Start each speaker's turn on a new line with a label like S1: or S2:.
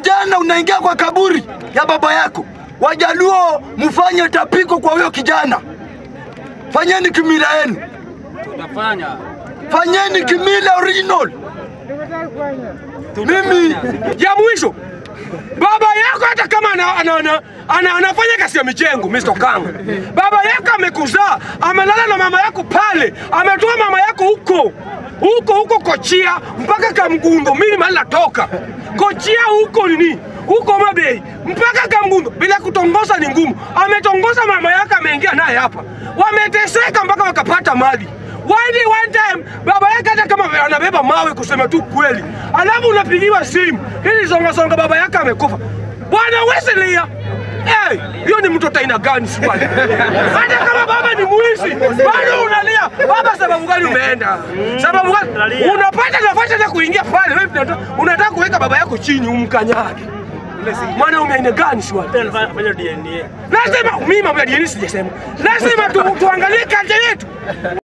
S1: kijana unaingia kwa kaburi ya baba yako. Wajaluo mfanye tapiko kwa huyo kijana, fanyeni kimila yenu,
S2: Tutafanya.
S1: fanyeni kimila original. Mimi
S3: ya mwisho baba yako hata kama ana, ana, ana, ana, anafanya kazi ya michengo Mr. Kanga, baba yako amekuzaa, amelala na mama yako pale, ametoa mama yako huko huko huko Kochia mpaka Kamgundo, mimi mahali natoka Kochia huko nini huko Mabei mpaka Kamgundo, bila kutongoza ni ngumu. Ametongoza mama yako, ameingia naye hapa, wameteseka mpaka wakapata mali Why did one time baba yake hata kama anabeba mawe kusema tu kweli, alafu unapigiwa simu ili songa songa, baba yake amekufa. Bwana Wesley, eh, hiyo ni mtoto aina gani swali? Hata kama baba ni mwizi, bado unalia baba. Sababu gani umeenda? Sababu gani unapata nafasi ya kuingia pale, wewe unataka- unataka kuweka baba yako chini umkanyage? Mwanaume aina gani swali?
S2: Fanya DNA.
S3: Lazima mimi mambo ya dini sijasema, lazima tu, tuangalie kaja yetu